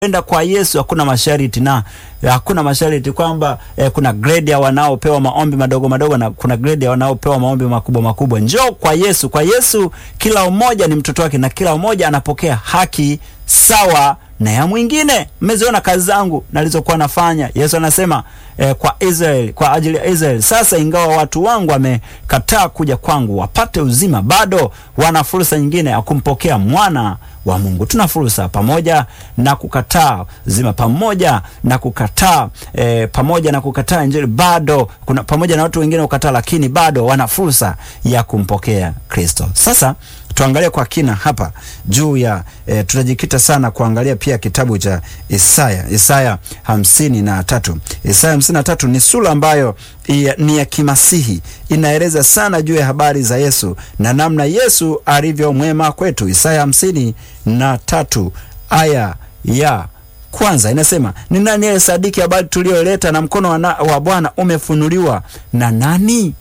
enda kwa Yesu hakuna masharti na hakuna masharti kwamba eh, kuna grade ya wanaopewa maombi madogo madogo na kuna grade ya wanaopewa maombi makubwa makubwa. Njoo kwa Yesu. Kwa Yesu kila mmoja ni mtoto wake na kila mmoja anapokea haki sawa na ya mwingine. Mmeziona kazi zangu nalizokuwa nafanya. Yesu anasema eh, kwa Israeli, kwa ajili ya Israeli. Sasa ingawa watu wangu wamekataa kuja kwangu wapate uzima, bado wana fursa nyingine ya kumpokea mwana wa Mungu. Tuna fursa pamoja na kukataa uzima, pamoja na kukataa eh, pamoja na kukataa Injili, bado kuna pamoja na watu wengine kukataa, lakini bado wana fursa ya kumpokea Kristo. Sasa tuangalie kwa kina hapa juu ya e, tutajikita sana kuangalia pia kitabu cha Isaya, Isaya hamsini na tatu. Isaya hamsini na tatu ni sura ambayo ia, ni ya kimasihi, inaeleza sana juu ya habari za Yesu na namna Yesu alivyo mwema kwetu. Isaya hamsini na tatu aya ya kwanza inasema, ni nani aliyesadiki habari tuliyoleta, na mkono wa, wa Bwana umefunuliwa na nani?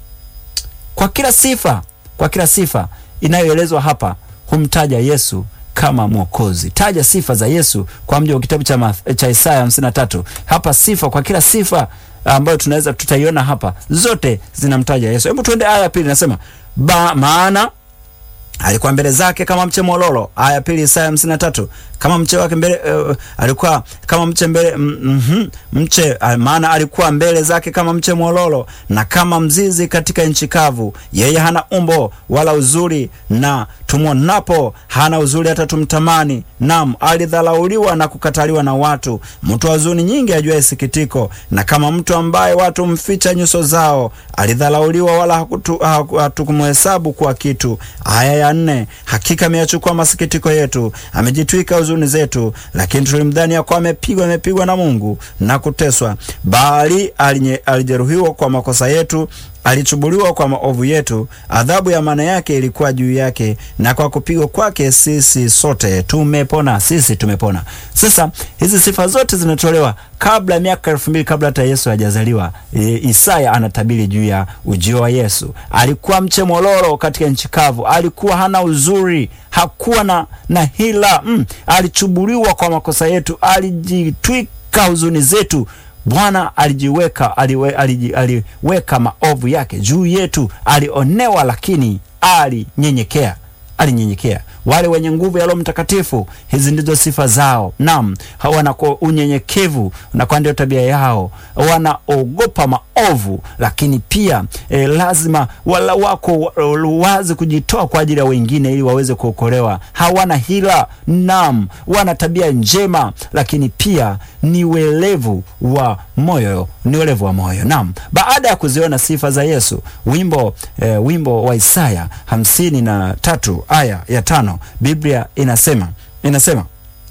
Kwa kila sifa, kwa kila sifa inayoelezwa hapa humtaja Yesu kama Mwokozi. Taja sifa za Yesu kwa mji wa kitabu cha, cha Isaya 53. Hapa sifa kwa kila sifa ambayo tunaweza tutaiona hapa, zote zinamtaja Yesu. Hebu tuende aya ya pili, nasema ba, maana alikuwa mbele zake kama mche mololo. Aya ya pili Isaya 53, kama mche wake mbele uh, alikuwa kama mche mbele mm, mm -hmm, mche uh, maana alikuwa mbele zake kama mche mololo na kama mzizi katika nchi kavu. Yeye hana umbo wala uzuri, na tumwonapo hana uzuri hata tumtamani. Nam, alidhalauliwa na kukataliwa na watu, mtu wa huzuni nyingi, ajuaye sikitiko, na kama mtu ambaye watu mficha nyuso zao. Alidhalauliwa wala hatukumhesabu kuwa kitu. Aya ya nne, hakika ameyachukua masikitiko yetu, amejitwika huzuni zetu, lakini tulimdhani ya kuwa amepigwa, amepigwa na Mungu na kuteswa, bali alijeruhiwa kwa makosa yetu alichubuliwa kwa maovu yetu, adhabu ya maana yake ilikuwa juu yake, na kwa kupigwa kwake sisi sote tumepona. Sisi tumepona. Sasa hizi sifa zote zinatolewa kabla ya miaka elfu mbili kabla hata Yesu hajazaliwa. E, Isaya anatabiri juu ya ujio wa Yesu. Alikuwa mche mololo katika nchi kavu, alikuwa hana uzuri, hakuwa na, na hila mm. Alichubuliwa kwa makosa yetu, alijitwika huzuni zetu. Bwana alijiweka aliwe, aliji, aliweka maovu yake juu yetu. Alionewa lakini alinyenyekea, alinyenyekea. Wale wenye nguvu ya Roho Mtakatifu, hizi ndizo sifa zao. Naam, wana unyenyekevu na kwa ndio tabia yao, wanaogopa maovu, lakini pia e, lazima wala wako wazi kujitoa kwa ajili ya wengine ili waweze kuokolewa. Hawana hila. Naam, wana tabia njema, lakini pia ni welevu wa moyo, ni welevu wa moyo. Naam, baada ya kuziona sifa za Yesu, wimbo e, wimbo wa Isaya hamsini na tatu aya ya tano Biblia inasema inasema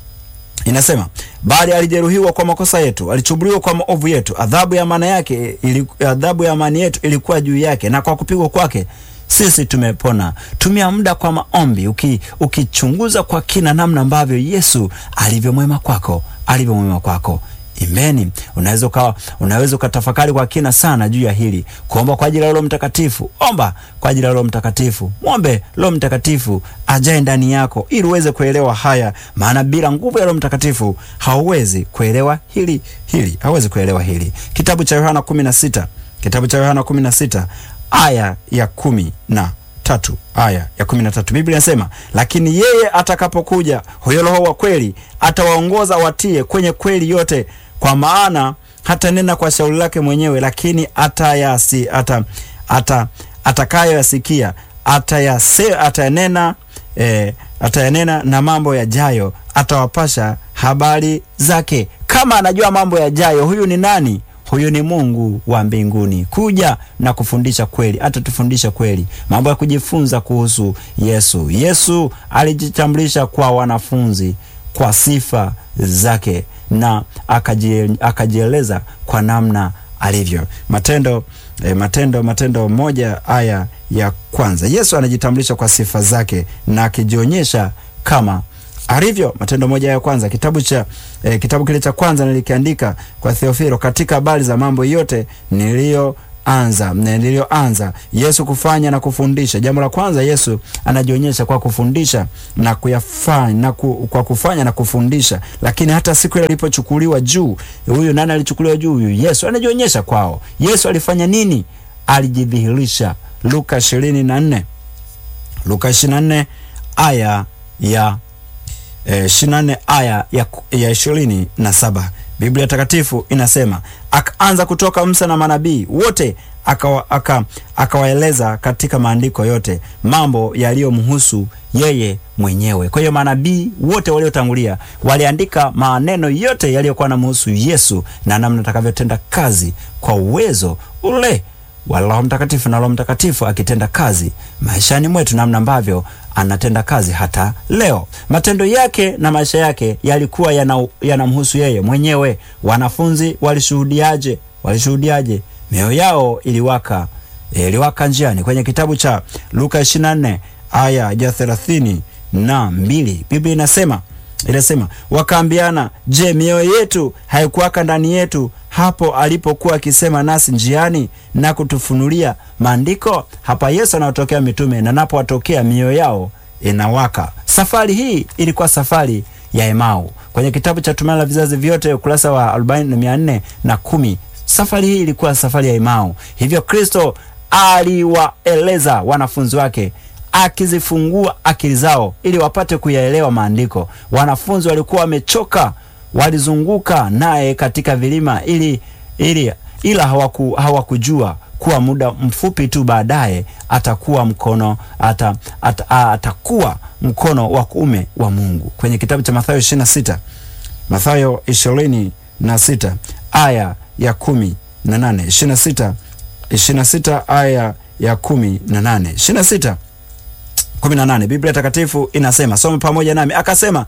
inasema bali alijeruhiwa kwa makosa yetu, alichubuliwa kwa maovu yetu, adhabu ya maana yake ili, adhabu ya amani yetu ilikuwa juu yake, na kwa kupigwa kwake sisi tumepona. Tumia muda kwa maombi, uki, ukichunguza kwa kina namna ambavyo Yesu alivyomwema kwako, alivyomwema kwako. Imeni, unaweza ukawa unaweza ukatafakari kwa kina sana juu ya hili, kuomba kwa ajili ya Roho Mtakatifu. Omba kwa ajili ya Roho Mtakatifu, mwombe Roho Mtakatifu ajae ndani yako ili uweze kuelewa haya, maana bila nguvu ya Roho Mtakatifu hauwezi kuelewa hili hili, hauwezi kuelewa hili. Kitabu cha Yohana 16 kitabu cha Yohana 16 aya ya kumi na tatu aya ya kumi na tatu Biblia inasema, lakini yeye atakapokuja, huyo Roho wa kweli, atawaongoza watie kwenye kweli yote, kwa maana hatanena kwa shauri lake mwenyewe, lakini atayasi ata, ata, atakayoyasikia atayase atayanena eh, atayanena na mambo yajayo atawapasha habari zake. Kama anajua mambo yajayo, huyu ni nani? Huyu ni Mungu wa mbinguni kuja na kufundisha kweli, atatufundisha kweli, mambo ya kujifunza kuhusu Yesu. Yesu alijitambulisha kwa wanafunzi kwa sifa zake na akajieleza kwa namna alivyo. Matendo eh, Matendo Matendo moja aya ya kwanza, Yesu anajitambulisha kwa sifa zake na akijionyesha kama alivyo. Matendo moja ya kwanza, kitabu cha eh, kitabu kile cha kwanza nilikiandika kwa Theofilo katika habari za mambo yote niliyo lililoanza lililoanza Yesu kufanya na kufundisha. Jambo la kwanza, Yesu anajionyesha kwa kufundisha na kuyafanya na ku, kwa kufanya na kufundisha. Lakini hata siku ile alipochukuliwa juu, huyu nani alichukuliwa juu? Huyu Yesu anajionyesha kwao. Yesu alifanya nini? Alijidhihirisha. Luka 24 Luka 24 aya ya eh, 24 aya ya ya ishirini na saba Biblia Takatifu inasema akaanza kutoka Musa na manabii wote akawaeleza aka, aka katika maandiko yote mambo yaliyomhusu yeye mwenyewe. Kwa hiyo manabii wote waliotangulia waliandika maneno yote yaliyokuwa namhusu Yesu na namna atakavyotenda kazi kwa uwezo ule wa Roho Mtakatifu na Roho Mtakatifu akitenda kazi maishani mwetu, namna ambavyo anatenda kazi hata leo. Matendo yake na maisha yake yalikuwa yanamhusu yana yeye mwenyewe. Wanafunzi walishuhudiaje? Walishuhudiaje? mioyo yao iliwaka, iliwaka njiani. Kwenye kitabu cha Luka 24 aya ya thelathini na mbili Biblia inasema inasema wakaambiana, je, mioyo yetu haikuwaka ndani yetu hapo alipokuwa akisema nasi njiani na kutufunulia maandiko? Hapa Yesu anawatokea mitume na napowatokea mioyo yao inawaka. Safari hii ilikuwa safari ya Emau. Kwenye kitabu cha Tumaini la Vizazi Vyote ukurasa wa arobaini na mia nne na kumi safari hii ilikuwa safari ya Emau. Hivyo Kristo aliwaeleza wanafunzi wake akizifungua akili zao ili wapate kuyaelewa maandiko. Wanafunzi walikuwa wamechoka, walizunguka naye katika vilima ili, ili ila hawaku, hawakujua kuwa muda mfupi tu baadaye atakuwa mkono ata, ata, atakuwa mkono wa kuume wa Mungu. Kwenye kitabu cha Mathayo 26 Mathayo 26 aya ya kumi na nane 26 26 aya ya kumi na nane 26 18 Biblia Takatifu inasema, soma pamoja nami. Akasema,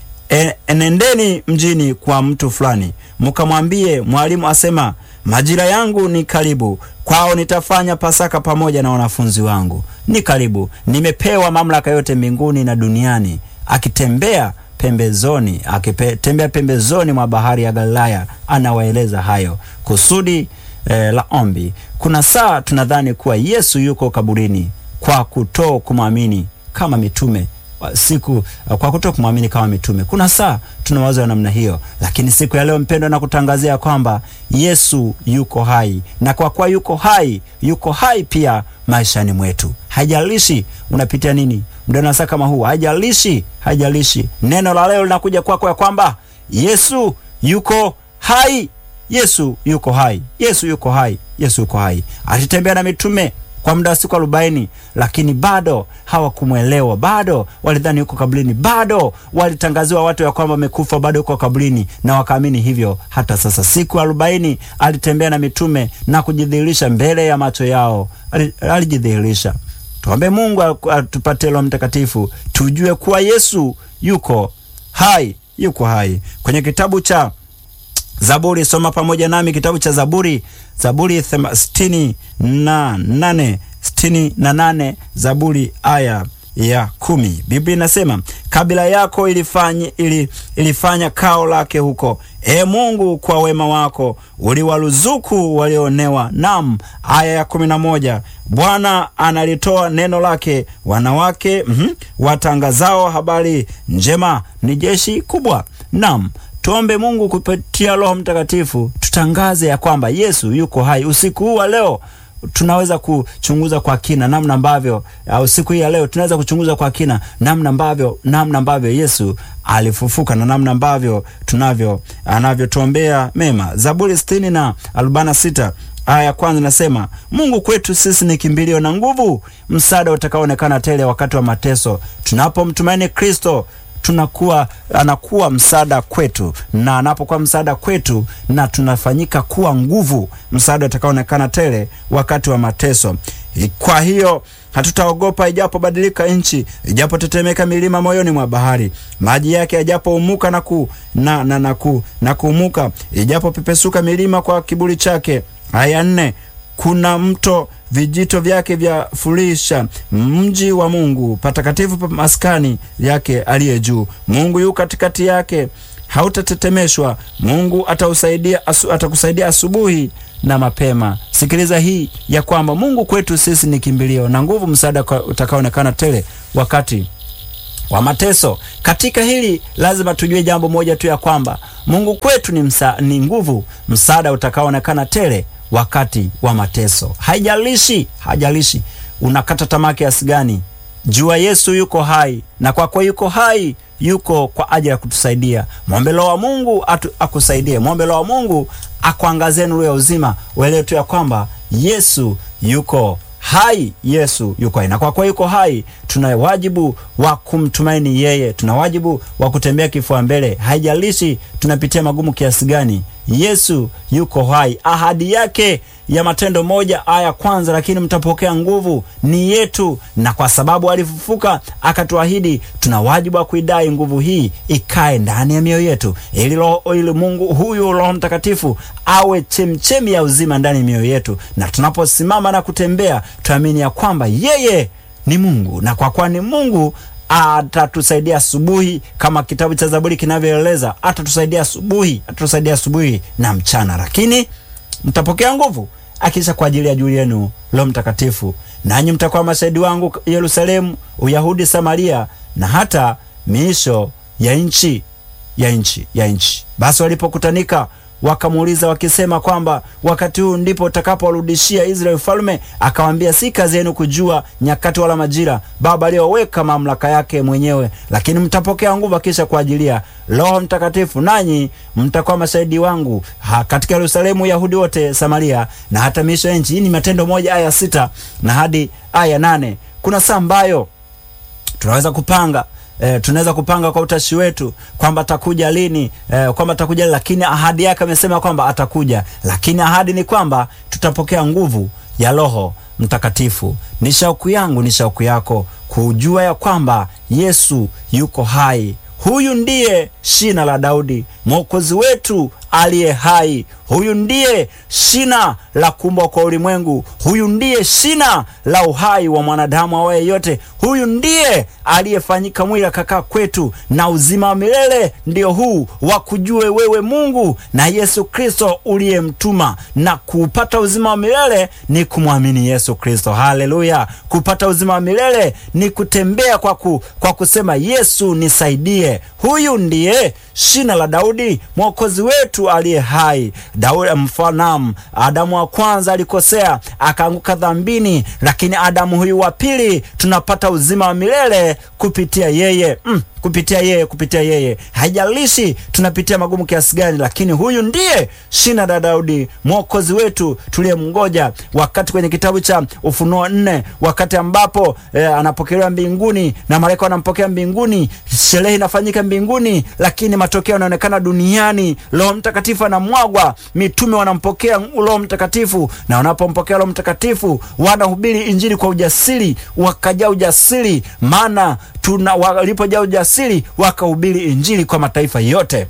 e, enendeni mjini kwa mtu fulani, mkamwambie, mwalimu asema, majira yangu ni karibu, kwao nitafanya Pasaka pamoja na wanafunzi wangu. Ni karibu, nimepewa mamlaka yote mbinguni na duniani. Akitembea pembezoni, akitembea pembezoni mwa bahari ya Galilaya, anawaeleza hayo kusudi eh, la ombi. Kuna saa tunadhani kuwa Yesu yuko kaburini kwa kuto kumwamini kama mitume siku kwa kuto kumwamini kama mitume. Kuna saa tunawaza namna hiyo, lakini siku ya leo mpendwa, na kutangazia kwamba Yesu yuko hai, na kwa kuwa yuko hai, yuko hai pia maishani mwetu. Haijalishi unapitia nini muda na saa kama huu, haijalishi, haijalishi. Neno la leo linakuja kwako ya kwamba Yesu yuko hai, Yesu yuko hai, Yesu yuko hai, Yesu yuko hai. Alitembea na mitume kwa muda wa siku arobaini, lakini bado hawakumwelewa, bado walidhani yuko kaburini, bado walitangaziwa watu ya kwamba amekufa, bado yuko kaburini, na wakaamini hivyo. Hata sasa siku arobaini alitembea na mitume na kujidhihirisha mbele ya macho yao, alijidhihirisha. Tuombe Mungu atupatie Roho Mtakatifu tujue kuwa Yesu yuko hai, yuko hai. Kwenye kitabu cha Zaburi, soma pamoja nami kitabu cha Zaburi, Zaburi sitini na nane sitini na nane Zaburi aya ya kumi. Biblia inasema kabila yako ilifanya, ili, ilifanya kao lake huko. E Mungu, kwa wema wako uliwaruzuku walioonewa. Nam. Aya ya kumi na moja Bwana analitoa neno lake, wanawake mm -hmm, watangazao habari njema ni jeshi kubwa. Nam. Tuombe Mungu kupitia Roho Mtakatifu tutangaze ya kwamba Yesu yuko hai. Usiku huu wa leo tunaweza kuchunguza kwa kina namna ambavyo au siku hii ya leo tunaweza kuchunguza kwa kina namna ambavyo namna ambavyo Yesu alifufuka na namna ambavyo tunavyo anavyotuombea mema. Zaburi sitini na arobaini na sita aya ya kwanza nasema, Mungu kwetu sisi ni kimbilio na nguvu, msaada utakaoonekana tele wakati wa mateso. Tunapomtumaini Kristo tunakuwa anakuwa msaada kwetu, na anapokuwa msaada kwetu, na tunafanyika kuwa nguvu, msaada utakaoonekana tele wakati wa mateso. Kwa hiyo hatutaogopa ijapobadilika nchi, ijapotetemeka milima moyoni mwa bahari, maji yake yajapoumuka na, ku, na, na, na, ku, na kuumuka, ijapopepesuka milima kwa kiburi chake. Aya nne kuna mto vijito vyake vya furisha mji wa Mungu, patakatifu pa maskani yake aliye juu. Mungu yu katikati yake, hautatetemeshwa. Mungu atausaidia asu, atakusaidia asubuhi na mapema. Sikiliza hii ya kwamba Mungu kwetu sisi ni kimbilio na nguvu, msaada utakaoonekana tele wakati wa mateso. Katika hili lazima tujue jambo moja tu ya kwamba Mungu kwetu ni, msa, ni nguvu, msaada utakaoonekana tele wakati wa mateso. Haijalishi, haijalishi unakata tamaa kiasi gani, jua Yesu yuko hai, na kwa kuwa yuko hai yuko kwa ajili ya kutusaidia. Mwombe Roho wa Mungu atu, akusaidie. Mwombe Roho wa Mungu akuangazie nuru ya uzima, uelewe tu ya kwamba Yesu yuko hai. Yesu yuko hai, na kwa kuwa yuko hai, tuna wajibu wa kumtumaini yeye, tuna wajibu wa kutembea kifua mbele. Haijalishi tunapitia magumu kiasi gani, Yesu yuko hai. Ahadi yake ya Matendo moja aya kwanza, lakini mtapokea nguvu, ni yetu, na kwa sababu alifufuka akatuahidi, tuna wajibu wa kuidai nguvu hii ikae ndani ya mioyo yetu, ili roho ili Mungu huyu Roho Mtakatifu awe chemchemi ya uzima ndani ya mioyo yetu, na tunaposimama na kutembea tuamini ya kwamba yeye ni Mungu, na kwa kuwa ni Mungu atatusaidia asubuhi, kama kitabu cha Zaburi kinavyoeleza, atatusaidia asubuhi, atatusaidia asubuhi na mchana, lakini mtapokea nguvu akisha kwa ajili ya juu yenu Roho Mtakatifu, nanyi mtakuwa mashahidi wangu Yerusalemu, Uyahudi, Samaria na hata miisho ya nchi ya nchi ya nchi. Basi walipokutanika wakamuuliza wakisema kwamba wakati huu ndipo utakapowarudishia Israeli ufalme? Akawaambia, si kazi yenu kujua nyakati wala majira Baba aliyoweka mamlaka yake mwenyewe, lakini mtapokea nguvu akisha kuajilia Roho Mtakatifu, nanyi mtakuwa mashahidi wangu ha, katika Yerusalemu, Yahudi wote, Samaria na hata miisho ya nchi. Hii ni Matendo moja aya sita na hadi aya nane. Kuna saa ambayo tunaweza kupanga E, tunaweza kupanga kwa utashi wetu kwamba atakuja lini, e, kwamba atakuja, lakini ahadi yake amesema kwamba atakuja, lakini ahadi ni kwamba tutapokea nguvu ya Roho Mtakatifu. Ni shauku yangu, ni shauku yako kujua ya kwamba Yesu yuko hai. Huyu ndiye shina la Daudi, mwokozi wetu aliye hai. Huyu ndiye shina la kuumbwa kwa ulimwengu. Huyu ndiye shina la uhai wa mwanadamu awaye yote. Huyu ndiye aliyefanyika mwili akakaa kwetu, na uzima wa milele ndio huu wa kujue wewe Mungu na Yesu Kristo uliyemtuma. Na kupata uzima wa milele ni kumwamini Yesu Kristo. Haleluya! Kupata uzima wa milele ni kutembea kwa, ku, kwa kusema Yesu nisaidie. Huyu ndiye shina la Daudi, mwokozi wetu aliye hai. Daudi mfanamu, Adamu wa kwanza alikosea akaanguka dhambini, lakini Adamu huyu wa pili tunapata uzima wa milele kupitia yeye mm, kupitia yeye, kupitia yeye. Haijalishi tunapitia magumu kiasi gani, lakini huyu ndiye shina la Daudi, mwokozi wetu tuliyemngoja. Wakati kwenye kitabu cha Ufunuo nne, wakati ambapo eh, anapokelewa mbinguni na malaika wanampokea mbinguni, sherehe inafanyika mbinguni, lakini matokeo yanaonekana duniani. Roho Mtakatifu anamwagwa, mitume wanampokea Roho Mtakatifu, na wanapompokea Roho Mtakatifu wanahubiri Injili kwa ujasiri, wakajaa ujasiri, maana tuna walipojaa ujasiri wakahubiri Injili kwa mataifa yote,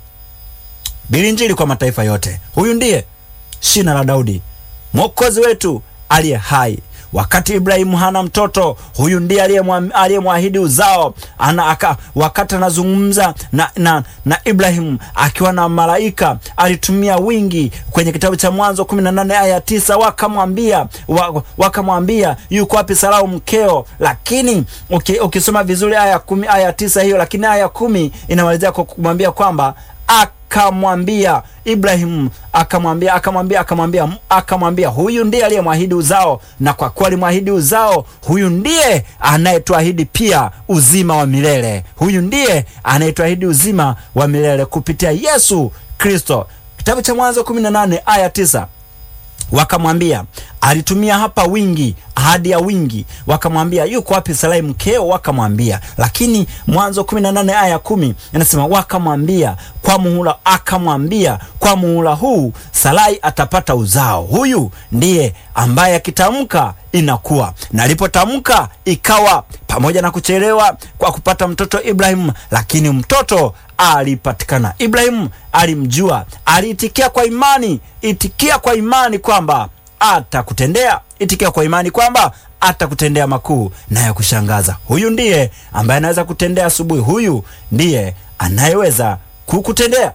bili Injili kwa mataifa yote. Huyu ndiye shina la Daudi, mwokozi wetu aliye hai. Wakati Ibrahimu hana mtoto, huyu ndiye aliyemwahidi uzao ana, aka, wakati anazungumza na, na, na Ibrahimu akiwa na malaika alitumia wingi. Kwenye kitabu cha Mwanzo 18 aya tisa wakamwambia wakamwambia yuko wapi Sarau mkeo? Lakini ukisoma vizuri aya kumi, aya tisa hiyo, lakini aya kumi inamalizia kwa kumwambia kwamba akamwambia Ibrahimu akamwambia akamwambia akamwambia akamwambia huyu ndiye aliyemwahidi uzao, na kwa kuwa alimwahidi uzao, huyu ndiye anayetuahidi pia uzima wa milele. Huyu ndiye anayetuahidi uzima wa milele kupitia Yesu Kristo. Kitabu cha Mwanzo 18 aya 9 wakamwambia alitumia hapa wingi, ahadi ya wingi. Wakamwambia yuko wapi Sarai mkeo? Wakamwambia. Lakini Mwanzo 18 aya kumi inasema wakamwambia kwa muhula, akamwambia kwa muhula huu Sarai atapata uzao. Huyu ndiye ambaye akitamka inakuwa, na alipotamka ikawa, pamoja na kuchelewa kwa kupata mtoto Ibrahimu, lakini mtoto alipatikana. Ibrahimu alimjua, aliitikia kwa imani, itikia kwa imani kwamba atakutendea, itikia kwa imani kwamba atakutendea makuu na ya kushangaza. Huyu ndiye ambaye anaweza kutendea asubuhi. Huyu ndiye anayeweza kukutendea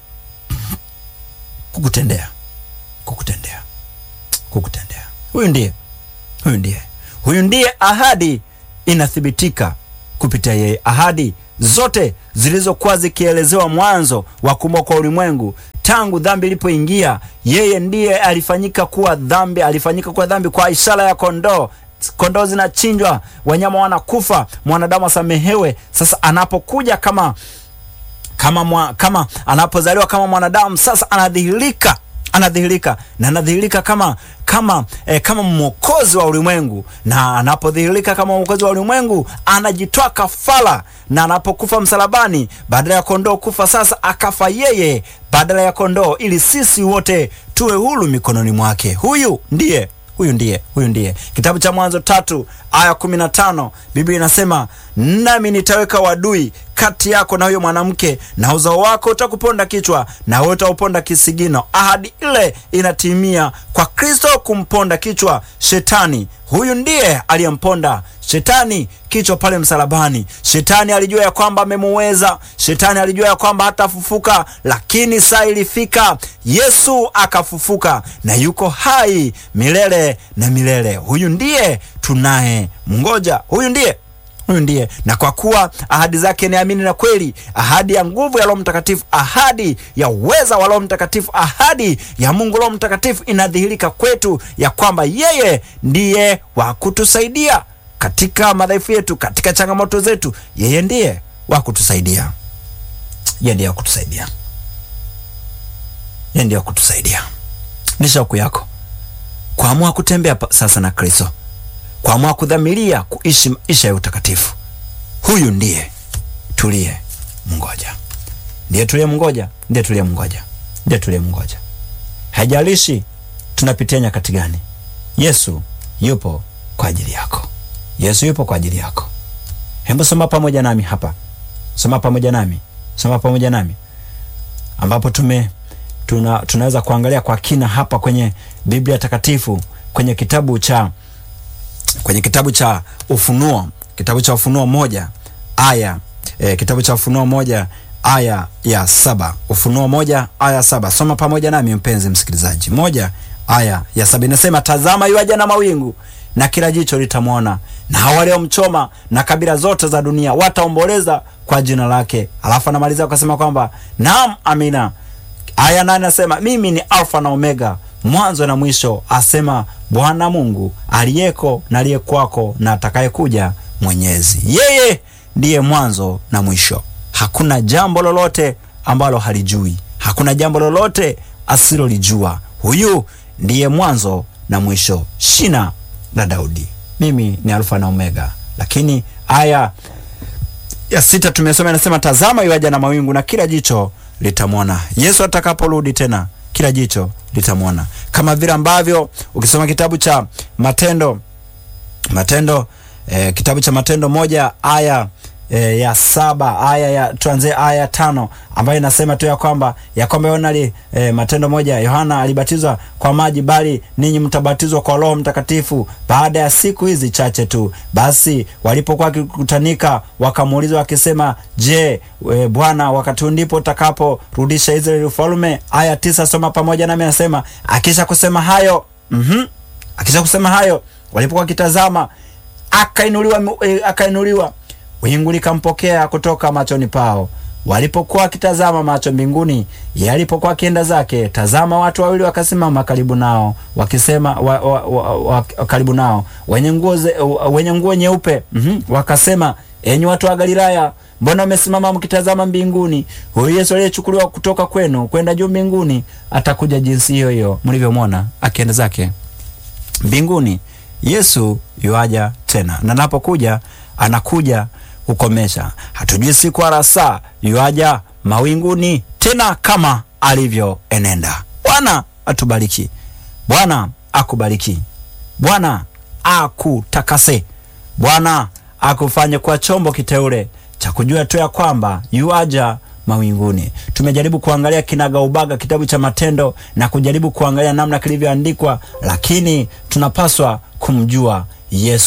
kukutendea kukutendea kukutendea. Huyu ndiye huyu ndiye huyu ndiye ahadi inathibitika kupitia yeye. Ahadi zote zilizokuwa zikielezewa mwanzo wa kuumbwa kwa ulimwengu, tangu dhambi ilipoingia, yeye ndiye alifanyika kuwa dhambi, alifanyika kuwa dhambi kwa ishara ya kondoo. Kondoo zinachinjwa, wanyama wanakufa, mwanadamu asamehewe. Sasa anapokuja kama kama mwa, kama anapozaliwa kama mwanadamu, sasa anadhihirika anadhihirika na anadhihirika kama kama eh, kama mwokozi wa ulimwengu, na anapodhihirika kama mwokozi wa ulimwengu anajitoa kafara, na anapokufa msalabani, badala ya kondoo kufa, sasa akafa yeye badala ya kondoo, ili sisi wote tuwe huru mikononi mwake. Huyu ndiye huyu ndiye huyu ndiye. Kitabu cha Mwanzo tatu aya kumi na tano Biblia inasema nami nitaweka wadui kati yako na huyo mwanamke, na uzao wako utakuponda kichwa, na wewe utauponda kisigino. Ahadi ile inatimia kwa Kristo kumponda kichwa Shetani. Huyu ndiye aliyemponda Shetani kichwa pale msalabani. Shetani alijua ya kwamba amemuweza, Shetani alijua ya kwamba hatafufuka, lakini saa ilifika, Yesu akafufuka na yuko hai milele na milele. Huyu ndiye tunaye mngoja, huyu ndiye huyu ndiye. Na kwa kuwa ahadi zake ni amini na kweli, ahadi ya nguvu ya Roho Mtakatifu, ahadi ya uweza wa Roho Mtakatifu, ahadi ya Mungu Roho Mtakatifu inadhihirika kwetu ya kwamba yeye ndiye wa kutusaidia katika madhaifu yetu, katika changamoto zetu. Yeye ndiye wa kutusaidia, yeye ndiye wa kutusaidia, yeye ndiye wa kutusaidia. Ni shauku yako kuamua kutembea sasa na Kristo kuamua kudhamiria kuishi maisha ya utakatifu. Huyu ndiye tuliye mngoja, ndiye tuliye mngoja, ndiye tuliye mngoja, ndiye tuliye mngoja. Haijalishi tunapitia nyakati gani, Yesu yupo kwa ajili yako. Yesu yupo kwa ajili yako. Hebu soma pamoja nami hapa, soma pamoja nami, soma pamoja nami, ambapo tume tuna, tunaweza kuangalia kwa kina hapa kwenye Biblia Takatifu kwenye kitabu cha kwenye kitabu cha Ufunuo, kitabu cha Ufunuo moja aya e, kitabu cha Ufunuo moja aya ya saba Ufunuo moja aya saba Soma pamoja nami mpenzi msikilizaji. Moja aya ya saba inasema, tazama yuaja na mawingu, na kila jicho litamwona, na hao waliomchoma, na kabila zote za dunia wataomboleza kwa jina lake. Alafu anamaliza akasema kwamba naam, amina. Aya nane nasema, mimi ni Alfa na Omega, mwanzo na mwisho, asema Bwana Mungu aliyeko na aliyekwako na atakayekuja, Mwenyezi. Yeye ndiye mwanzo na mwisho. Hakuna jambo lolote ambalo halijui, hakuna jambo lolote asilolijua. Huyu ndiye mwanzo na mwisho, shina la Daudi. Mimi ni Alfa na Omega. Lakini aya ya sita tumesoma inasema, tazama yuaja na mawingu na kila jicho litamwona. Yesu atakaporudi tena kila jicho litamwona, kama vile ambavyo ukisoma kitabu cha Matendo Matendo eh, kitabu cha Matendo moja aya eh, ya saba aya ya tuanzie aya ya tano ambayo inasema tu ya kwamba ya kwamba Yohana eh, Matendo moja Yohana alibatizwa kwa maji, bali ninyi mtabatizwa kwa Roho Mtakatifu baada ya siku hizi chache tu. Basi walipokuwa wakikutanika, wakamuuliza wakisema, je, e, Bwana, wakati ndipo utakaporudisha Israeli ufalme? Aya tisa, soma pamoja nami, anasema akisha kusema hayo mm -hmm. akisha kusema hayo walipokuwa wakitazama, akainuliwa e, akainuliwa wingu likampokea kutoka machoni pao. Walipokuwa wakitazama macho mbinguni, yalipokuwa akienda zake, tazama, watu wawili wakasimama karibu nao wakisema, wa, wa, wa, wa, karibu nao wenye nguo wenye nguo nyeupe mm -hmm. Wakasema, enyi watu wa Galilaya, mbona mmesimama mkitazama mbinguni? Huyu Yesu aliyechukuliwa kutoka kwenu kwenda juu mbinguni atakuja jinsi hiyo hiyo mlivyomwona akienda zake mbinguni. Yesu yuaja tena, na napokuja anakuja kukomesha. Hatujui siku wala saa, yuaja mawinguni tena kama alivyoenenda. Bwana atubariki, Bwana akubariki, Bwana akutakase, Bwana akufanye kuwa chombo kiteule cha kujua tu ya kwamba yuaja mawinguni. Tumejaribu kuangalia kinaga ubaga kitabu cha Matendo na kujaribu kuangalia namna kilivyoandikwa, lakini tunapaswa kumjua Yesu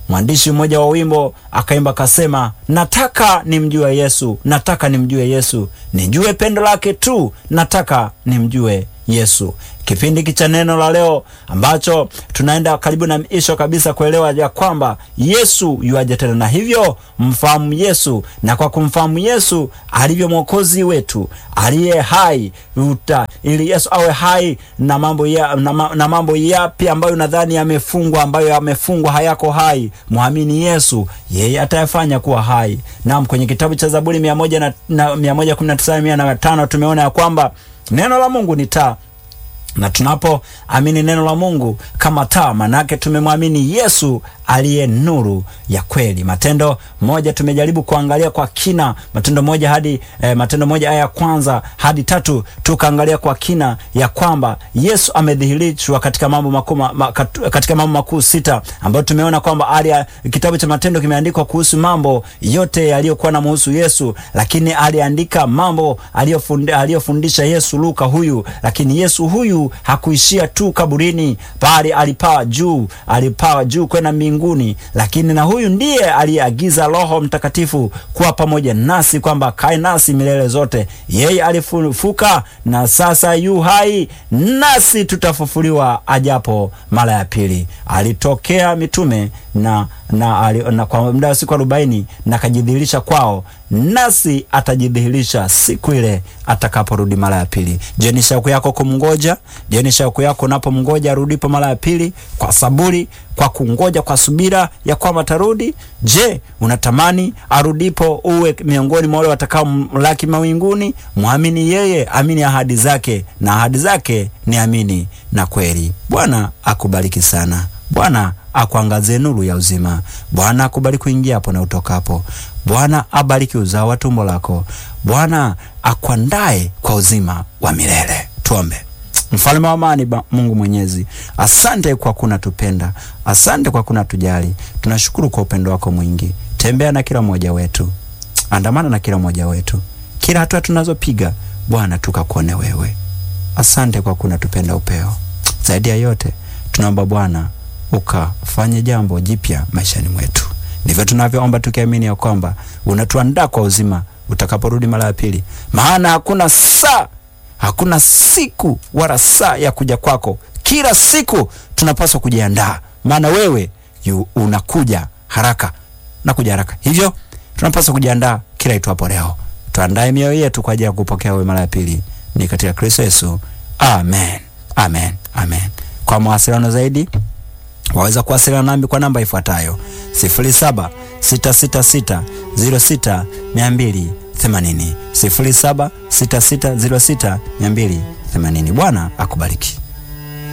mwandishi mmoja wa wimbo akaimba akasema, nataka nimjue Yesu, nataka nimjue Yesu, nijue pendo lake tu, nataka nimjue Yesu. Kipindi hiki cha neno la leo ambacho tunaenda karibu na misho kabisa kuelewa ya kwamba Yesu yuaje tena, na hivyo mfahamu Yesu, na kwa kumfahamu Yesu alivyo mwokozi wetu aliye hai uta, ili Yesu awe hai na mambo ya, na, ma, na mambo yapi ambayo nadhani yamefungwa, ambayo yamefungwa hayako hai, mwamini Yesu, yeye atayafanya kuwa hai. Naam, kwenye kitabu cha Zaburi mia moja na, na, mia moja kumi na tisa mia na tano tumeona ya kwamba neno la Mungu ni taa na tunapoamini neno la Mungu kama taa, manake tumemwamini Yesu aliye nuru ya kweli. Matendo moja tumejaribu kuangalia kwa kina, Matendo moja hadi eh, Matendo moja aya ya kwanza hadi tatu tukaangalia kwa kina ya kwamba Yesu amedhihirishwa katika mambo makuu ma, katika mambo makuu sita ambayo tumeona kwamba ali kitabu cha Matendo kimeandikwa kuhusu mambo yote yaliyokuwa na muhusu Yesu, lakini aliandika mambo aliyofundisha Yesu Luka huyu, lakini Yesu huyu hakuishia tu kaburini, bali alipaa juu, alipaa juu kwenda mbinguni. Lakini na huyu ndiye aliyeagiza Roho Mtakatifu kuwa pamoja nasi, kwamba kae nasi milele zote. Yeye alifufuka na sasa yu hai, nasi tutafufuliwa ajapo mara ya pili. Alitokea mitume na, na, na, na kwa muda wa siku arobaini na akajidhihirisha kwao, nasi atajidhihirisha siku ile atakaporudi mara ya pili. Je, ni shauku yako kumngoja? Je, ni shauku yako unapomngoja arudipo mara ya pili kwa saburi, kwa kungoja kwa subira ya kwamba atarudi? Je, unatamani arudipo uwe miongoni mwa wale watakao mlaki mawinguni? Mwamini yeye, amini ahadi zake, na ahadi zake ni amini na kweli. Bwana akubariki sana. Bwana akuangazie nuru ya uzima. Bwana akubariki kuingia hapo na utokapo. Bwana abariki uzao wa tumbo lako. Bwana akuandae kwa uzima wa milele. Tuombe. Mfalme wa amani, Mungu Mwenyezi, asante kwa kuna tupenda, asante kwa kuna tujali. Tunashukuru kwa upendo wako mwingi. Tembea na kila mmoja wetu, andamana na kila mmoja wetu, kila hatua tunazopiga Bwana tukakuone wewe. Asante kwa kuna tupenda upeo. Zaidi ya yote tunaomba Bwana ukafanye jambo jipya maishani mwetu. Ndivyo tunavyoomba tukiamini ya kwamba unatuandaa kwa uzima utakaporudi mara ya pili, maana hakuna saa, hakuna siku wala saa ya kuja kwako. Kila siku tunapaswa kujiandaa, maana wewe yu unakuja haraka, nakuja haraka. Hivyo tunapaswa kujiandaa kila itwapo leo. Tuandae mioyo yetu kwa ajili ya kupokea wewe mara ya pili, ni katika Kristo Yesu, amen, amen, amen. Kwa mawasiliano zaidi waweza kuwasiliana nami kwa namba ifuatayo 0766606280, 0766060280. Bwana akubariki.